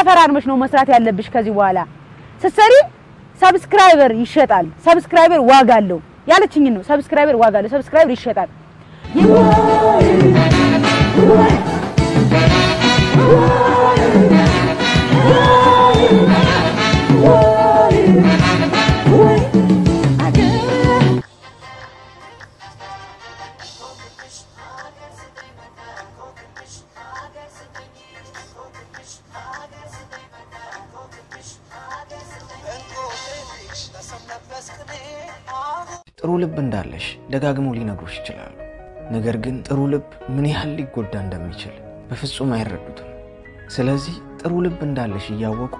ተፈራርመሽ ነው መስራት ያለብሽ። ከዚህ በኋላ ስትሰሪ ሰብስክራይበር ይሸጣል። ሰብስክራይበር ዋጋ አለው ያለችኝ ነው። ሰብስክራይበር ዋጋ አለው። ሰብስክራይበር ይሸጣል። ጥሩ ልብ እንዳለሽ ደጋግሞ ሊነግሩሽ ይችላሉ። ነገር ግን ጥሩ ልብ ምን ያህል ሊጎዳ እንደሚችል በፍጹም አይረዱትም። ስለዚህ ጥሩ ልብ እንዳለሽ እያወቁ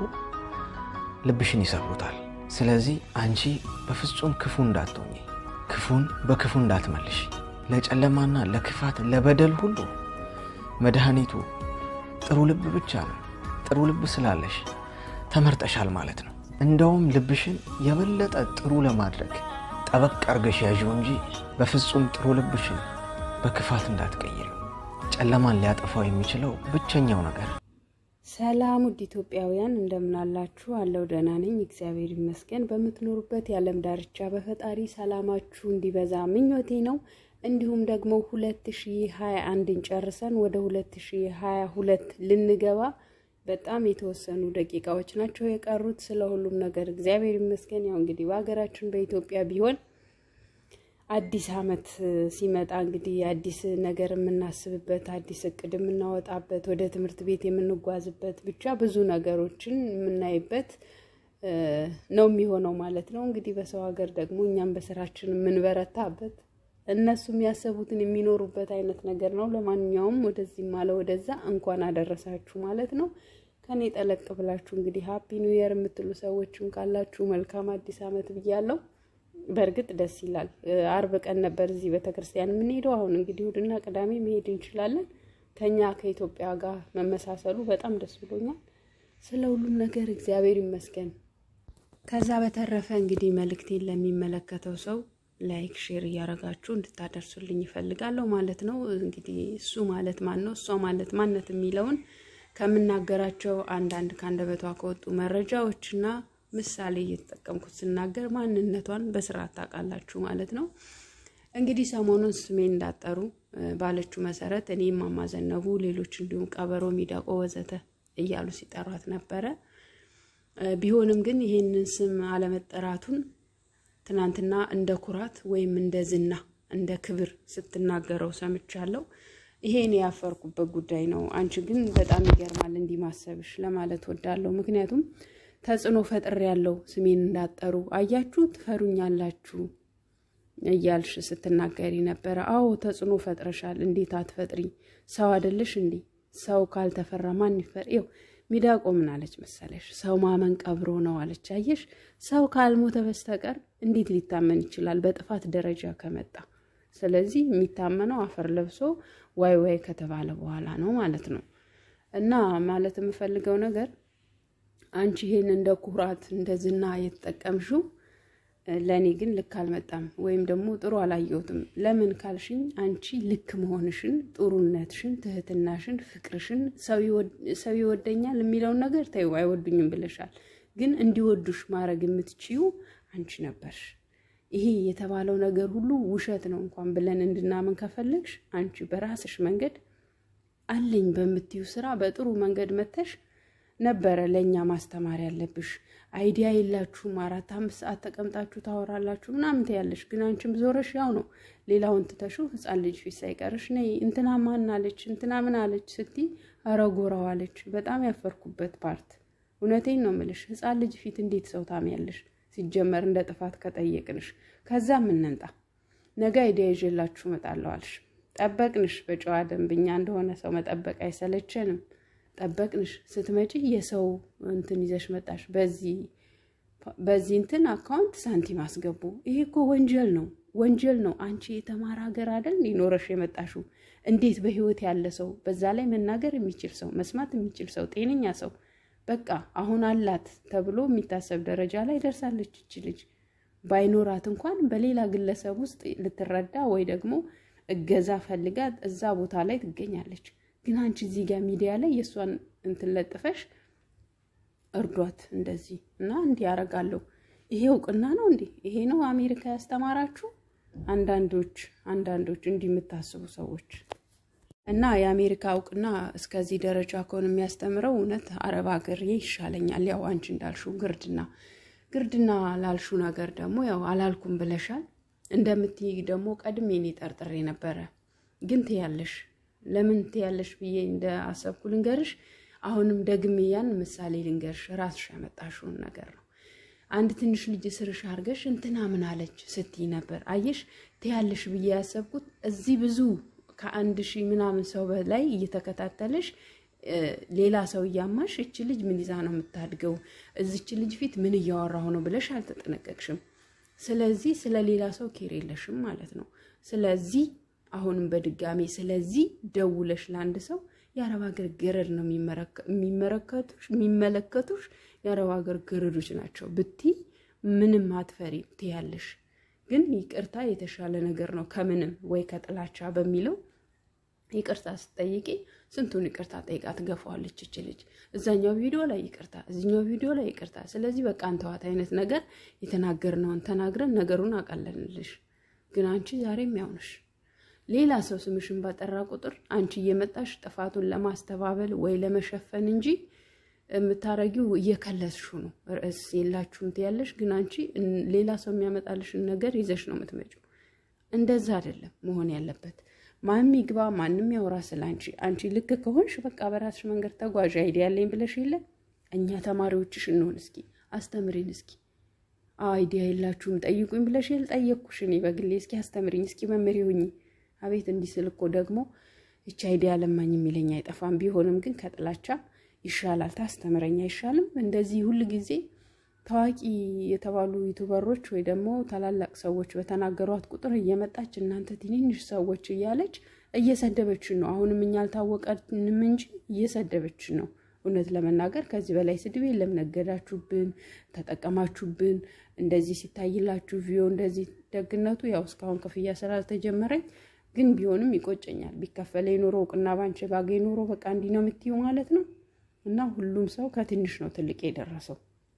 ልብሽን ይሰብሩታል። ስለዚህ አንቺ በፍጹም ክፉ እንዳትሆኚ፣ ክፉን በክፉ እንዳትመልሽ። ለጨለማና ለክፋት ለበደል ሁሉ መድኃኒቱ ጥሩ ልብ ብቻ ነው። ጥሩ ልብ ስላለሽ ተመርጠሻል ማለት ነው። እንደውም ልብሽን የበለጠ ጥሩ ለማድረግ ጠበቅ አርገሽ ያዥው እንጂ በፍጹም ጥሩ ልብሽን በክፋት እንዳትቀይር። ጨለማን ሊያጠፋው የሚችለው ብቸኛው ነገር ሰላም ውድ ኢትዮጵያውያን እንደምን አላችሁ? አለው ደህና ነኝ፣ እግዚአብሔር ይመስገን። በምትኖሩበት የዓለም ዳርቻ በፈጣሪ ሰላማችሁ እንዲበዛ ምኞቴ ነው። እንዲሁም ደግሞ ሁለት ሺ ሀያ አንድን ጨርሰን ወደ ሁለት ሺ ሀያ ሁለት ልንገባ በጣም የተወሰኑ ደቂቃዎች ናቸው የቀሩት። ስለ ሁሉም ነገር እግዚአብሔር ይመስገን። ያው እንግዲህ በሀገራችን በኢትዮጵያ ቢሆን አዲስ ዓመት ሲመጣ እንግዲህ አዲስ ነገር የምናስብበት፣ አዲስ እቅድ የምናወጣበት፣ ወደ ትምህርት ቤት የምንጓዝበት፣ ብቻ ብዙ ነገሮችን የምናይበት ነው የሚሆነው ማለት ነው። እንግዲህ በሰው ሀገር ደግሞ እኛም በስራችን የምንበረታበት እነሱም ያሰቡትን የሚኖሩበት አይነት ነገር ነው። ለማንኛውም ወደዚህም አለ ወደዛ እንኳን አደረሳችሁ ማለት ነው። ከኔ ጠለቅ ብላችሁ እንግዲህ ሀፒ ኒው ይር የምትሉ ሰዎችም ካላችሁ መልካም አዲስ ዓመት ብያለሁ። በእርግጥ ደስ ይላል። አርብ ቀን ነበር እዚህ ቤተክርስቲያን የምንሄደው። አሁን እንግዲህ እሑድና ቅዳሜ መሄድ እንችላለን። ከኛ ከኢትዮጵያ ጋር መመሳሰሉ በጣም ደስ ብሎኛል። ስለ ሁሉም ነገር እግዚአብሔር ይመስገን። ከዛ በተረፈ እንግዲህ መልእክቴን ለሚመለከተው ሰው ላይክ ሼር እያደረጋችሁ እንድታደርሱልኝ ይፈልጋለሁ ማለት ነው። እንግዲህ እሱ ማለት ማን ነው፣ እሷ ማለት ማነት የሚለውን ከምናገራቸው አንዳንድ ከአንደበቷ ከወጡ መረጃዎችና ምሳሌ እየተጠቀምኩት ስናገር ማንነቷን በስርዓት ታውቃላችሁ ማለት ነው። እንግዲህ ሰሞኑን ስሜን እንዳጠሩ ባለችው መሰረት እኔ እማማ ዘነቡ፣ ሌሎች እንዲሁም ቀበሮ፣ ሚዳቆ ወዘተ እያሉ ሲጠሯት ነበረ። ቢሆንም ግን ይህንን ስም አለመጠራቱን ትናንትና እንደ ኩራት ወይም እንደ ዝና እንደ ክብር ስትናገረው ሰምቻለሁ። ይሄን ያፈርኩበት ጉዳይ ነው። አንቺ ግን በጣም ይገርማል እንዲህ ማሰብሽ ለማለት ወዳለሁ። ምክንያቱም ተጽዕኖ ፈጥር ያለው ስሜን እንዳጠሩ አያችሁ፣ ትፈሩኛላችሁ እያልሽ ስትናገሪ ነበረ። አዎ ተጽዕኖ ፈጥረሻል። እንዴት አትፈጥሪ? ሰው አይደለሽ እንዴ? ሰው ካልተፈራ ማን ይፈር? ይኸው ሚዳቆ ምን አለች መሰለሽ? ሰው ማመን ቀብሮ ነው አለች። አየሽ፣ ሰው ካልሞተ በስተቀር እንዴት ሊታመን ይችላል? በጥፋት ደረጃ ከመጣ ስለዚህ የሚታመነው አፈር ለብሶ ዋይ ዋይ ከተባለ በኋላ ነው ማለት ነው። እና ማለት የምፈልገው ነገር አንቺ ይሄን እንደ ኩራት እንደ ዝና የተጠቀምሽው ለእኔ ግን ልክ አልመጣም፣ ወይም ደግሞ ጥሩ አላየሁትም። ለምን ካልሽኝ አንቺ ልክ መሆንሽን፣ ጥሩነትሽን፣ ትህትናሽን፣ ፍቅርሽን ሰው ይወደኛል የሚለውን ነገር ተይው፣ አይወዱኝም ብለሻል። ግን እንዲወዱሽ ማድረግ የምትችዩ አንቺ ነበርሽ። ይሄ የተባለው ነገር ሁሉ ውሸት ነው እንኳን ብለን እንድናምን ከፈለግሽ አንቺ በራስሽ መንገድ አለኝ በምትዩ ስራ በጥሩ መንገድ መተሽ ነበረ ለእኛ ማስተማር ያለብሽ። አይዲያ የላችሁም፣ አራት አምስት ሰዓት ተቀምጣችሁ ታወራላችሁ ምናምን ትያለሽ። ግን አንቺም ዞረሽ ያው ነው ሌላውን ትተሽው ህፃን ልጅ ፊት ሳይቀርሽ ነይ እንትና ማን አለች እንትና ምን አለች ስትይ አረጎራው አለች። በጣም ያፈርኩበት ፓርት እውነቴን ነው ምልሽ። ህፃን ልጅ ፊት እንዴት ሰው ታሚያለሽ? ሲጀመር እንደ ጥፋት ከጠየቅንሽ ከዛ ምንንጣ ነገ አይዲያ ይዤላችሁ እመጣለሁ አልሽ። ጠበቅንሽ። በጨዋ ደንብኛ እንደሆነ ሰው መጠበቅ አይሰለቸንም። ጠበቅንሽ። ስትመጪ የሰው እንትን ይዘሽ መጣሽ። በዚህ በዚህ እንትን አካውንት ሳንቲም አስገቡ። ይሄ እኮ ወንጀል ነው፣ ወንጀል ነው። አንቺ የተማረ ሀገር አይደል ሊኖረሽ የመጣሽው? እንዴት በህይወት ያለ ሰው በዛ ላይ መናገር የሚችል ሰው መስማት የሚችል ሰው ጤነኛ ሰው በቃ አሁን አላት ተብሎ የሚታሰብ ደረጃ ላይ ደርሳለች እች ልጅ። ባይኖራት እንኳን በሌላ ግለሰብ ውስጥ ልትረዳ ወይ ደግሞ እገዛ ፈልጋ እዛ ቦታ ላይ ትገኛለች። ግን አንቺ እዚህ ጋር ሚዲያ ላይ የእሷን እንትን ለጥፈሽ እርዷት እንደዚህ እና እንዲህ ያደርጋለሁ። ይሄ እውቅና ነው እንዴ? ይሄ ነው አሜሪካ ያስተማራችሁ? አንዳንዶች አንዳንዶች እንዲህ የምታስቡ ሰዎች እና የአሜሪካ እውቅና እስከዚህ ደረጃ ከሆነ የሚያስተምረው እውነት አረብ ሀገር ይሻለኛል። ያው አንቺ እንዳልሽው ግርድና ግርድና ላልሹ ነገር ደግሞ ያው አላልኩም ብለሻል። እንደምትይ ደግሞ ቀድሜ እኔ ጠርጥሬ ነበረ። ግን ትያለሽ። ለምን ትያለሽ ብዬ እንደ አሰብኩ ልንገርሽ። አሁንም ደግሜ ያን ምሳሌ ልንገርሽ። ራስሽ ያመጣሽውን ነገር ነው። አንድ ትንሽ ልጅ ስርሽ አድርገሽ እንትና ምን አለች ስትይ ነበር። አየሽ ትያለሽ ብዬ ያሰብኩት እዚህ ብዙ ከአንድ ሺህ ምናምን ሰው በላይ እየተከታተለሽ ሌላ ሰው እያማሽ እች ልጅ ምን ይዛ ነው የምታድገው? እዚች ልጅ ፊት ምን እያወራሁ ነው ብለሽ አልተጠነቀቅሽም። ስለዚህ ስለ ሌላ ሰው ኬር የለሽም ማለት ነው። ስለዚህ አሁንም በድጋሚ ስለዚህ ደውለሽ ለአንድ ሰው የአረብ ሀገር ገረድ ነው የሚመለከቱሽ የአረብ ሀገር ገረዶች ናቸው ብቲ ምንም አትፈሪ ትያለሽ። ግን ይቅርታ የተሻለ ነገር ነው ከምንም ወይ ከጥላቻ በሚለው ይቅርታ ስትጠይቂ ስንቱን ይቅርታ ጠይቃ ትገፋዋለች እች ልጅ። እዛኛው ቪዲዮ ላይ ይቅርታ፣ እዚኛው ቪዲዮ ላይ ይቅርታ። ስለዚህ በቃ አንተዋት አይነት ነገር የተናገርነውን ተናግረን ነገሩን አቀለልልሽ። ግን አንቺ ዛሬም ያውነሽ ሌላ ሰው ስምሽን ባጠራ ቁጥር አንቺ እየመጣሽ ጥፋቱን ለማስተባበል ወይ ለመሸፈን እንጂ የምታረጊው እየከለስሹ ነው። ርዕስ የላችሁም ትያለሽ፣ ግን አንቺ ሌላ ሰው የሚያመጣልሽን ነገር ይዘሽ ነው የምትመጪው። እንደዛ አይደለም መሆን ያለበት። ማንም ይግባ ማንም ያውራ ስለ አንቺ። አንቺ ልክ ከሆንሽ በቃ በራስሽ መንገድ ተጓዥ። አይዲያ ያለኝ ብለሽ የለ እኛ ተማሪዎችሽ እንሆን እስኪ አስተምሪን እስኪ አይዲያ የላችሁም ጠይቁኝ ብለሽ የለ ጠየቅኩሽ እኔ በግሌ እስኪ አስተምሪኝ እስኪ መምህር ሁኚ። አቤት እንዲህ ስል እኮ ደግሞ ይቺ አይዲያ ለማኝ የሚለኝ አይጠፋም። ቢሆንም ግን ከጥላቻ ይሻላል። ታስተምረኝ አይሻልም? እንደዚህ ሁል ጊዜ ታዋቂ የተባሉ ዩቱበሮች ወይ ደግሞ ታላላቅ ሰዎች በተናገሯት ቁጥር እየመጣች እናንተ ትንንሽ ሰዎች እያለች እየሰደበችን ነው። አሁንም እኛ አልታወቀንም እንጂ እየሰደበችን ነው። እውነት ለመናገር ከዚህ በላይ ስድብ የለም። ነገዳችሁብን፣ ተጠቀማችሁብን፣ እንደዚህ ሲታይላችሁ ቪዮ እንደዚህ ደግነቱ ያው እስካሁን ክፍያ ስላልተጀመረኝ ግን ቢሆንም ይቆጨኛል። ቢከፈለኝ ኖሮ እውቅና ባንቺ ባገኝ ኖሮ በቃ እንዲህ ነው የምትይው ማለት ነው። እና ሁሉም ሰው ከትንሽ ነው ትልቅ የደረሰው።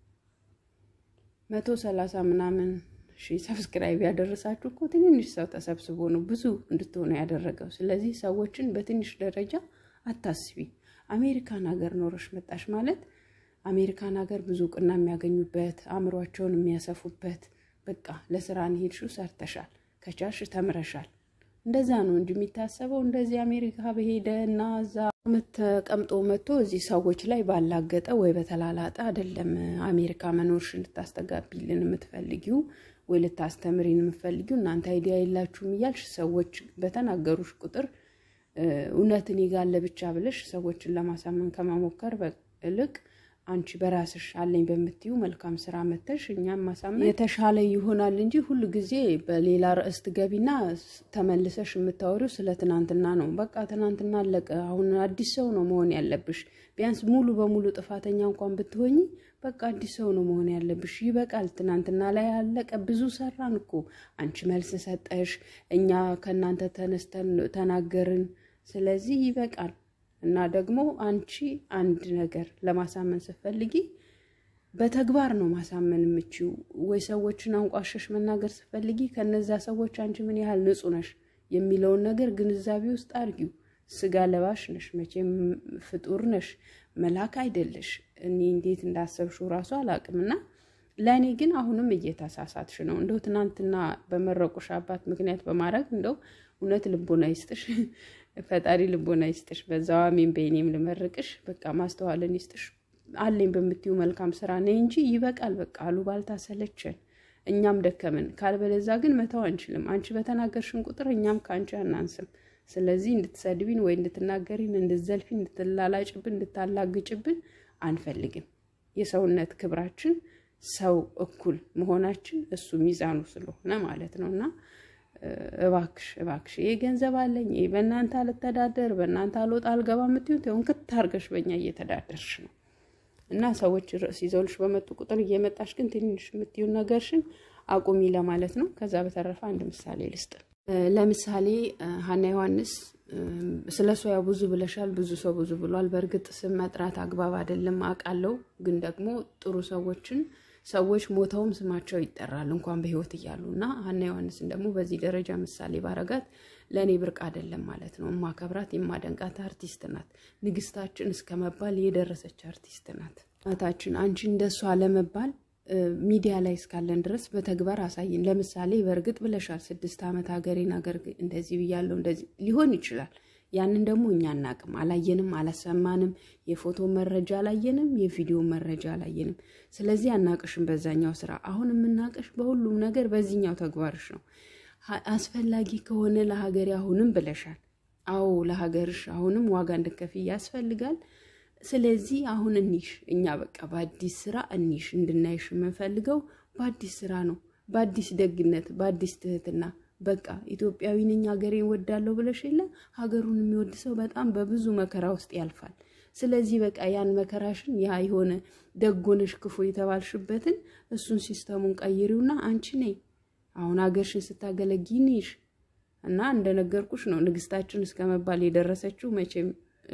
መቶ ሰላሳ ምናምን ሺህ ሰብስክራይብ ያደረሳችሁ እኮ ትንንሽ ሰው ተሰብስቦ ነው ብዙ እንድትሆኑ ያደረገው። ስለዚህ ሰዎችን በትንሽ ደረጃ አታስቢ። አሜሪካን ሀገር ኖረሽ መጣሽ ማለት አሜሪካን ሀገር ብዙ እውቅና የሚያገኙበት አእምሯቸውን የሚያሰፉበት በቃ ለስራ ሄድሽው ሰርተሻል፣ ከቻልሽ ተምረሻል። እንደዛ ነው እንጂ የሚታሰበው እንደዚህ አሜሪካ በሄደ እና እዛ ተቀምጦ መጥቶ እዚህ ሰዎች ላይ ባላገጠ ወይ በተላላጠ አይደለም። አሜሪካ መኖርሽን ልታስተጋቢልን የምትፈልጊው ወይ ልታስተምሪን የምትፈልጊው እናንተ አይዲያ የላችሁም እያልሽ ሰዎች በተናገሩሽ ቁጥር እውነት እኔ ጋር አለ ብቻ ብለሽ ሰዎችን ለማሳመን ከመሞከር ይልቅ አንቺ በራስሽ አለኝ በምትዩ መልካም ስራ መተሽ እኛም ማሳመን የተሻለ ይሆናል እንጂ ሁሉ ጊዜ በሌላ ርዕስ ትገቢና ተመልሰሽ የምታወሪው ስለ ትናንትና ነው። በቃ ትናንትና አለቀ። አሁን አዲስ ሰው ነው መሆን ያለብሽ። ቢያንስ ሙሉ በሙሉ ጥፋተኛ እንኳን ብትሆኝ በቃ አዲስ ሰው ነው መሆን ያለብሽ። ይበቃል። ትናንትና ላይ አለቀ። ብዙ ሰራን እኮ አንቺ መልስ ሰጠሽ፣ እኛ ከእናንተ ተነስተን ተናገርን። ስለዚህ ይበቃል። እና ደግሞ አንቺ አንድ ነገር ለማሳመን ስትፈልጊ በተግባር ነው ማሳመን የምችው። ወይ ሰዎችን አንቋሸሽ መናገር ስትፈልጊ ከነዛ ሰዎች አንቺ ምን ያህል ንጹሕ ነሽ የሚለውን ነገር ግንዛቤ ውስጥ አድርጊው። ስጋ ለባሽ ነሽ፣ መቼም ፍጡር ነሽ፣ መልአክ አይደለሽ። እኔ እንዴት እንዳሰብሽው ራሱ አላውቅም። እና ለእኔ ግን አሁንም እየተሳሳትሽ ነው። እንደው ትናንትና በመረቁሽ አባት ምክንያት በማድረግ እንደው እውነት ልቦና ይስጥሽ ፈጣሪ ልቦና ይስጥሽ። በዛው አሜን በእኔም ልመርቅሽ። በቃ ማስተዋልን ይስጥሽ። አለኝ በምትዩ መልካም ስራ ነይ እንጂ ይበቃል። በቃ አሉባልታ ሰለቸን፣ እኛም ደከምን። ካልበለዛ ግን መተው አንችልም። አንቺ በተናገርሽን ቁጥር እኛም ከአንቺ አናንስም። ስለዚህ እንድትሰድቢን ወይ እንድትናገሪን፣ እንድትዘልፊን፣ እንድትላላጭብን፣ እንድታላግጭብን አንፈልግም። የሰውነት ክብራችን ሰው እኩል መሆናችን እሱ ሚዛኑ ስለሆነ ማለት ነው እና እባክሽ እባክሽ ይሄ ገንዘብ አለኝ ይሄ በእናንተ አልተዳደር በእናንተ አልወጣ አልገባ የምትዩን ሆን ክት አድርገሽ በእኛ እየተዳደርሽ ነው። እና ሰዎች ርዕስ ይዘውልሽ በመጡ ቁጥር እየመጣሽ ግን ትንሽ የምትዩን ነገርሽን አቁሚ ለማለት ነው። ከዛ በተረፈ አንድ ምሳሌ ልስጥ። ለምሳሌ ሀና ዮሐንስ ስለ እሷ ያው ብዙ ብለሻል፣ ብዙ ሰው ብዙ ብሏል። በእርግጥ ስም መጥራት አግባብ አይደለም አውቃለሁ። ግን ደግሞ ጥሩ ሰዎችን ሰዎች ሞተውም ስማቸው ይጠራል እንኳን በህይወት እያሉ እና ሀና ዮሐንስን ደግሞ በዚህ ደረጃ ምሳሌ ባረጋት ለእኔ ብርቅ አይደለም ማለት ነው። የማከብራት የማደንቃት አርቲስት ናት። ንግስታችን እስከ መባል የደረሰች አርቲስት ናት። እናታችን አንቺ እንደሷ ለመባል ሚዲያ ላይ እስካለን ድረስ በተግባር አሳይን። ለምሳሌ በእርግጥ ብለሻል፣ ስድስት ዓመት ሀገሬን ሀገር እንደዚህ ብያለሁ፣ እንደዚህ ሊሆን ይችላል። ያንን ደግሞ እኛ አናቅም፣ አላየንም፣ አላሰማንም። የፎቶ መረጃ አላየንም፣ የቪዲዮ መረጃ አላየንም። ስለዚህ አናቅሽም በዛኛው ስራ። አሁን የምናቅሽ በሁሉም ነገር በዚህኛው ተግባርሽ ነው። አስፈላጊ ከሆነ ለሀገሬ አሁንም ብለሻል። አዎ ለሀገርሽ አሁንም ዋጋ እንድከፍይ ያስፈልጋል። ስለዚህ አሁን እኒሽ እኛ በቃ በአዲስ ስራ እኒሽ እንድናይሽ የምንፈልገው በአዲስ ስራ ነው፣ በአዲስ ደግነት፣ በአዲስ ትህትና። በቃ ኢትዮጵያዊ ነኝ ሀገሬን ወዳለሁ ብለሽ የለ ሀገሩን የሚወድ ሰው በጣም በብዙ መከራ ውስጥ ያልፋል። ስለዚህ በቃ ያን መከራሽን ያ የሆነ ደጎነሽ ክፉ የተባልሽበትን እሱን ሲስተሙን ቀይሪውና አንቺ ነይ አሁን ሀገርሽን ስታገለጊ ንሽ እና እንደነገርኩሽ ነው ንግስታችን እስከ መባል የደረሰችው መቼም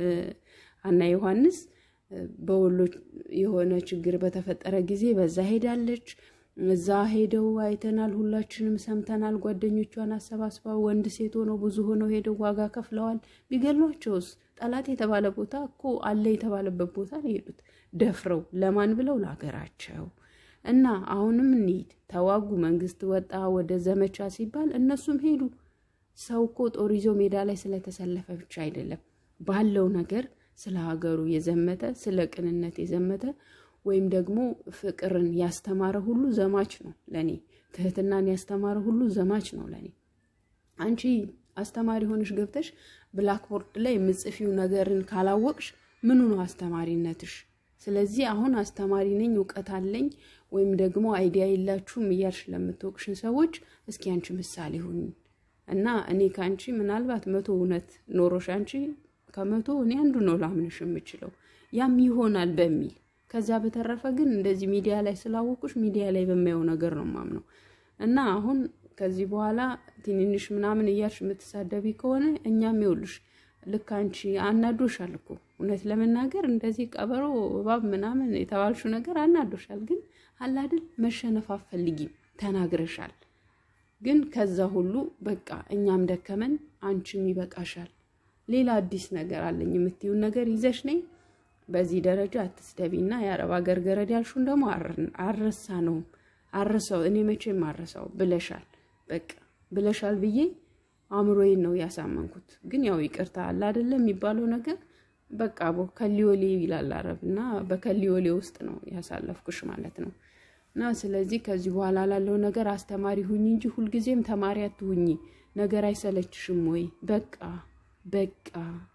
ሀና ዮሐንስ በወሎ የሆነ ችግር በተፈጠረ ጊዜ በዛ ሄዳለች። እዛ ሄደው አይተናል፣ ሁላችንም ሰምተናል። ጓደኞቿን አሰባስባ ወንድ ሴት ሆነው ብዙ ሆነው ሄደው ዋጋ ከፍለዋል። ቢገሏቸውስ ጠላት የተባለ ቦታ እኮ አለ የተባለበት ቦታ ነው የሄዱት ደፍረው ለማን ብለው ለሀገራቸው እና አሁንም እንሂድ ተዋጉ። መንግስት ወጣ ወደ ዘመቻ ሲባል እነሱም ሄዱ። ሰው እኮ ጦር ይዞ ሜዳ ላይ ስለተሰለፈ ብቻ አይደለም ባለው ነገር ስለ ሀገሩ የዘመተ ስለ ቅንነት የዘመተ ወይም ደግሞ ፍቅርን ያስተማረ ሁሉ ዘማች ነው ለኔ። ትህትናን ያስተማረ ሁሉ ዘማች ነው ለኔ። አንቺ አስተማሪ ሆነሽ ገብተሽ ብላክቦርድ ላይ የምጽፊው ነገርን ካላወቅሽ ምኑ ነው አስተማሪነትሽ? ስለዚህ አሁን አስተማሪ ነኝ እውቀት አለኝ ወይም ደግሞ አይዲያ የላችሁም እያልሽ ለምትወቅሽን ሰዎች እስኪ አንቺ ምሳሌ ሁኝ እና እኔ ከአንቺ ምናልባት መቶ እውነት ኖሮሽ አንቺ ከመቶ እኔ አንዱ ነው ላምንሽ የምችለው ያም ይሆናል በሚል ከዛ በተረፈ ግን እንደዚህ ሚዲያ ላይ ስላወቁሽ ሚዲያ ላይ በማየው ነገር ነው ማምነው እና አሁን ከዚህ በኋላ ትንንሽ ምናምን እያልሽ የምትሳደቢ ከሆነ እኛም ይውልሽ ልክ አንቺ አናዶሻል እኮ እውነት ለመናገር እንደዚህ ቀበሮ እባብ ምናምን የተባልሹ ነገር አናዶሻል። ግን አላድል መሸነፍ አትፈልጊም ተናግረሻል። ግን ከዛ ሁሉ በቃ እኛም ደከመን፣ አንቺም ይበቃሻል። ሌላ አዲስ ነገር አለኝ የምትይውን ነገር ይዘሽ ነይ። በዚህ ደረጃ አትስደቢና የአረብ ሀገር ገረድ ያልሹን ደግሞ አረሳ ነውም አረሳው እኔ መቼም አረሳው ብለሻል። በቃ ብለሻል ብዬ አእምሮዬን ነው ያሳመንኩት። ግን ያው ይቅርታ አለ አይደለም የሚባለው ነገር በቃ ቦ ከሊዮሌ ይላል አረብ እና በከሊዮሌ ውስጥ ነው ያሳለፍኩሽ ማለት ነው። እና ስለዚህ ከዚህ በኋላ ላለው ነገር አስተማሪ ሁኝ እንጂ ሁልጊዜም ተማሪ አትሁኝ። ነገር አይሰለችሽም ወይ? በቃ በቃ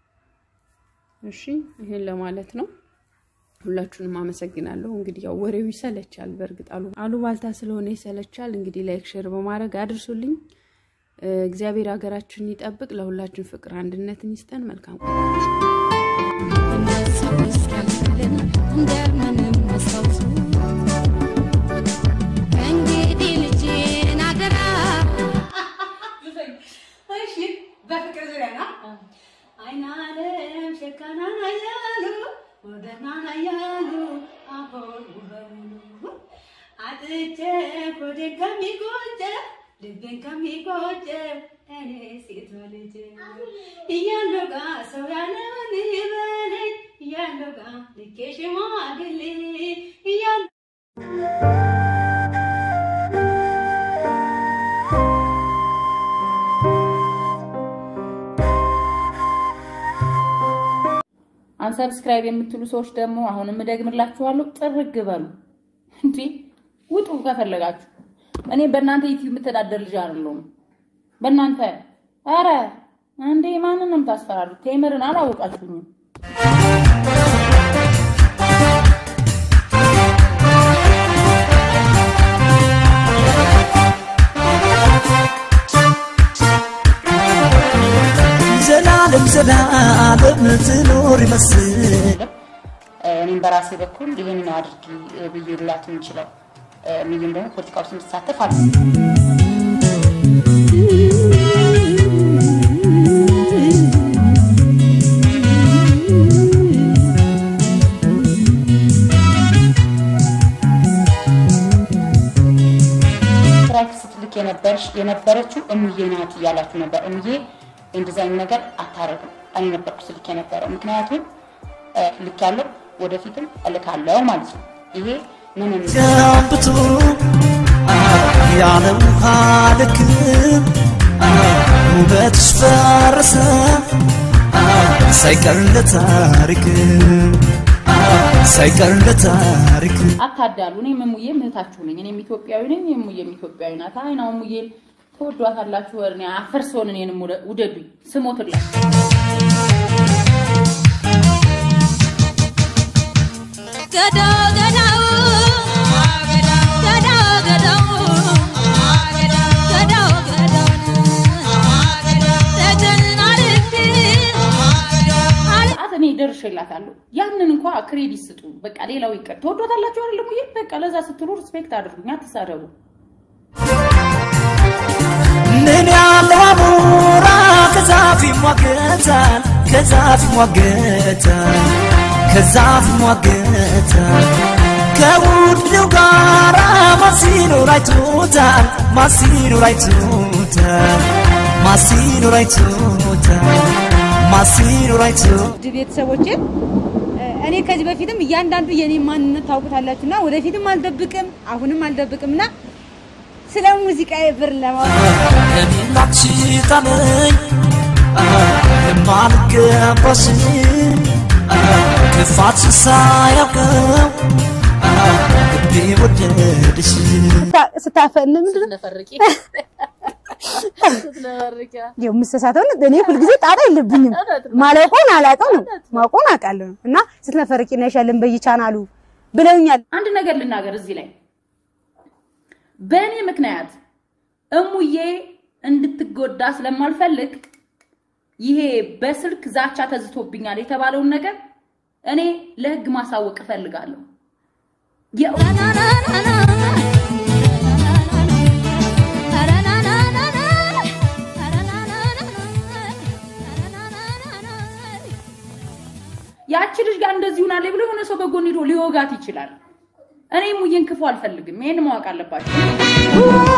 እሺ፣ ይሄን ለማለት ነው። ሁላችሁንም አመሰግናለሁ። እንግዲህ ያው ወሬው ይሰለቻል። በእርግጥ አሉ አሉባልታ ስለሆነ ይሰለቻል። እንግዲህ ላይክ ሼር በማድረግ አድርሱልኝ። እግዚአብሔር ሀገራችንን ይጠብቅ። ለሁላችን ፍቅር አንድነትን ይስጠን። መልካም ከእንግዲህ ልጄን አደራ በፍቅር ዙሪያ ነው አይናለም ሸካና ያሉ ወደና ያሉ አሁን በሙሉ አጥቼ ሆዴን ከሚቆጨ ልቤን ከሚቆጨ እኔ ሴት ልጅ እያለው ጋ ሰው ያለውን ይበለኝ እያለው ጋ ልኬ ሽማግሌ እያለ አንሰብስክራይብ የምትሉ ሰዎች ደግሞ አሁንም እደግምላችኋለሁ፣ ጥርግ በሉ እንዴ ውጡ ከፈለጋችሁ። እኔ በእናንተ ዩቲዩብ የምተዳደር ልጅ አይደለሁም። በእናንተ ኧረ እንዴ ማንን ነው የምታስፈራሩት? ቴምርን አላወቃችሁኝም። ዘላለም ዘላለም ትኖር ይመስል እኔም በራሴ በኩል ይህን ነው አድርጊ ብዬ ልላት የምችለው ሚሊም ደግሞ ፖለቲካ ውስጥ የምትሳተፍ አለ የነበረች የነበረችው እምዬ ናት እያላችሁ ነበር። እምዬ እንደዛ አይነት ነገር አታረግም። እኔ ነበርኩ ስልክ የነበረው ምክንያቱም እ፣ ልክ ያለው ወደፊትም እልካለሁ ማለት ነው። ይሄ ምንም ገንብቶ ያለ ውሃ ልክም ውበትሽ ፈረሰ ሳይቀር ለታሪክ ሳይቀር ለታሪክ አታዳሉ። እኔም እሙዬም እህታችሁ ነኝ። እኔም ኢትዮጵያዊ ነኝ፣ የሙዬም ኢትዮጵያዊ ናት። አይ ነው እሙዬን ተወዷታላችሁ። እኔ አፈር ስሆን እኔንም ውደ- ውደዱኝ፣ ስሞትላችሁ። ገዳው ገዳው ገዳው ገዳው ገዳው ገዳው ደጀን አልፌ ሰዓት እኔ ደርሼላታለሁ። ያንን እንኳ ክሬዲት ስጡ። በቃ ሌላው ይቀር። ተወዷታላችሁ አይደለም ሙዬ? በቃ ለዛ ስትሉ ሪስፔክት አድርጉኝ፣ አትሳደቡ። ምን ያለው አሞራ ከዛፍ ይሟገታል ከዛፍ ይሟገታል ከዛፍ ይሟገታል ከውድው ጋራ ማሲኖር አይቶታል ማሲኖር አይቶታል ማሲኖር አይቶታል ማሲኖር አይቶታል ውድ ቤተሰቦቼ እኔ ከዚህ በፊትም እያንዳንዱ የኔ ማንነት ታውቁታላችሁና ወደፊትም አልደብቅም አሁንም አልደብቅም እና ስለ ሙዚቃ ብር ለማውራት ለሚላች ጣለኝ የማልገባሽ ክፋት ሳያውቀው ልቤ ወደድሽ ስታፈን ምንድን ነው ስትነፈርቂ ስትነፈርቂ ያው የምሰሳተው እኔ ሁልጊዜ ጣጣ የለብኝም። ማለቆን አላውቀው ነው ማውቀውን አውቃለሁ እና ስትነፈርቂ ነሻለን በየቻናሉ ብለውኛል። አንድ ነገር ልናገር እዚህ ላይ በእኔ ምክንያት እሙዬ እንድትጎዳ ስለማልፈልግ ይሄ በስልክ ዛቻ ተዝቶብኛል የተባለውን ነገር እኔ ለህግ ማሳወቅ እፈልጋለሁ። የእውነት ያቺ ልጅ ጋር እንደዚህ ሆናለች ብሎ የሆነ ሰው በጎን ሄዶ ሊወጋት ይችላል። እኔ ሙዬን ክፉ አልፈልግም። ይሄን ማወቅ አለባቸው።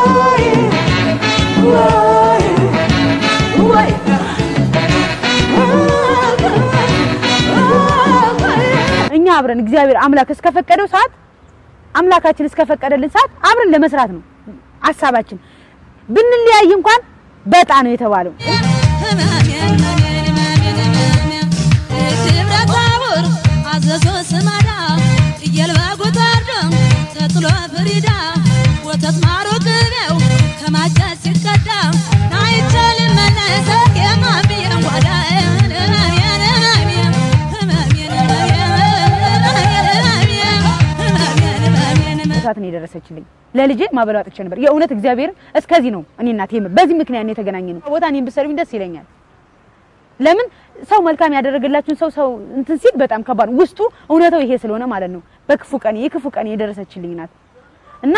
እኛ አብረን እግዚአብሔር አምላክ እስከፈቀደው ሰዓት አምላካችን እስከፈቀደልን ሰዓት አብረን ለመስራት ነው ሀሳባችን። ብንለያይ እንኳን በጣ ነው የተባለው። አዘዞ ስማዳ እየልባ ጎታርዶ ተጥሎ ፍሪዳ ወተት ማሮ ቅቤው ከማጨት ሲቀዳ ናይቻል መነሰ የማብየን ጓዳ እሳት ነው የደረሰችልኝ። ለልጄ ማበላው አጥቼ ነበር። የእውነት እግዚአብሔር እስከዚህ ነው እኔ እናቴ በዚህ ምክንያት ነው የተገናኘ ነው። ቦታ እኔን ብትሰሩኝ ደስ ይለኛል። ለምን ሰው መልካም ያደረገላችሁን ሰው ሰው እንትን ሲል በጣም ከባድ ነው። ውስጡ እውነታው ይሄ ስለሆነ ማለት ነው። በክፉ ቀን የክፉ ቀን የደረሰችልኝ ናት እና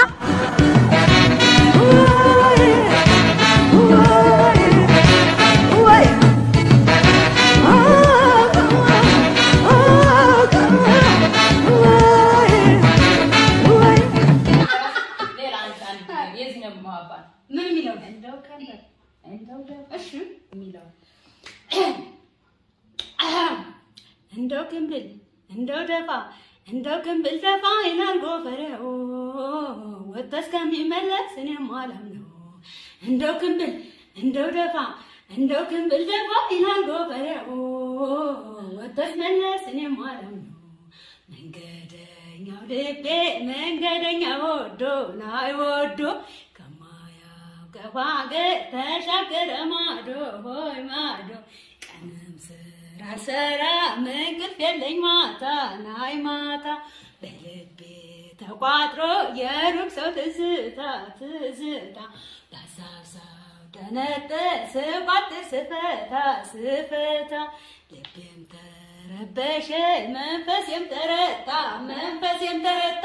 ሌላ አንድ አንድ የዚህ ነው ማባል ምን የሚለው እንደው ከንተ እንደው ደ- እሺ የሚለው እንደው ክምብል እንደው ደፋ እንደው ክምብል ደፋ ይላል ጎፈሬው ወጥቶ እስከሚመለስ እኔም አላም ነው እንደው ክምብል እንደው ደፋ እንደው ክምብል ደፋ ይላል ጎፈሬው ወጥቶ እስከሚመለስ እኔም አላም ነው መንገደኛው ልቤ መንገደኛ ወዶ ላይ ወዶ ከማያውቀው ሀገር ተሻገረ ማዶ ሆይ ማዶ ቀንም ስራ አልሰራ እንቅልፍ የለኝ ማታ ናይ ማታ በልቤ ተቋጥሮ የሩቅ ሰው ትዝታ ትዝታ በሀሳብ ሰው ደነጠ ስቋጥር ስፈታ ስፈታ ልቤም ተረበሸ መንፈሴም ተረታ መንፈሴም ተረታ